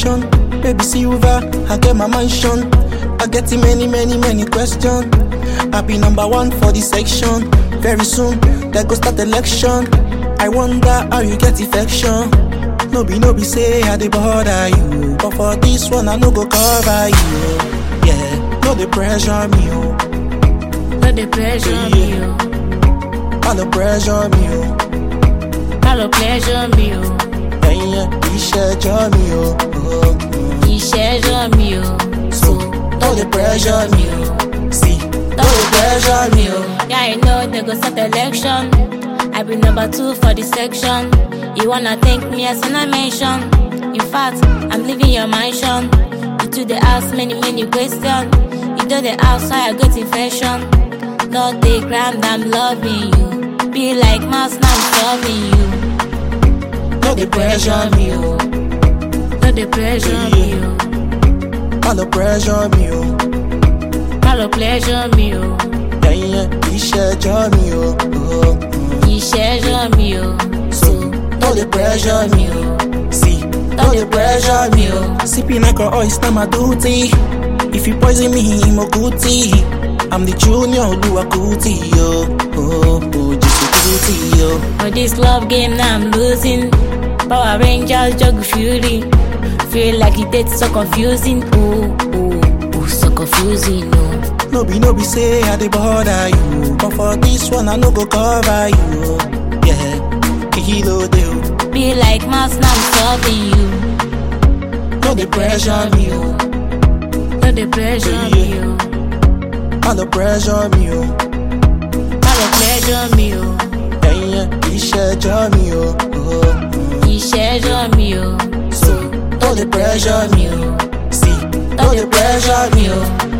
connection. Baby silver, I get my mansion. I get many, many, many questions. I be number one for the section. Very soon, there go start election. I wonder how you get affection. No be, no be say I dey bother you, but for this one I no go cover you. Yeah, no dey pressure me, oh. No dey pressure me, oh. I no pressure me, oh. Má lọ pleasure mi o. ẹ̀yin ìṣẹ́jọ́ mi o. Oh, mm. Ìṣẹ́jọ́ mi o. So, no dey pressure me o. See, no dey pressure me o. Yeah, I know they go set election. I be number two for the section. You wanna thank me as an I mention. In fact, I'm leaving your mansion. You to the house, many, many questions. You do the outside, I get infection. Not the ground, I'm loving you. Be like mouse, now I'm loving you. No dey pressure me o. No dey pressure me o. I no pressure me o. Má lọ pleasure mi o. ẹ̀yin ìṣẹ́jọ́ mi o. Oh, mm. Ìṣẹ́jọ́ mi o. So, no dey pressure me o. See, no dey pressure me o. Sipping alcohol is not my duty. If you poison me, mo kuti. I'm the junior Oluwakuti yo. Oh, oh, Jesu Kuti yo. For this love game now I'm losing. Power Rangers juggle fury. Feel like it it's so confusing. Oh, oh, oh, so confusing. Oh. No be, no be say I dey bother you. But for this one, I no go cover you. Yeah, kilo deal. Be like mouse now I'm solving you. No dey pressure me o. No dey pressure me. Oh. I no pressure me o. Má lọ pleasure me. Oh. ẹ̀yin ìṣẹ́jọ́ mi o. Oh, mm. Ìṣẹ́jọ́ mi o. So, no dey pressure me o. See, no dey pressure me o.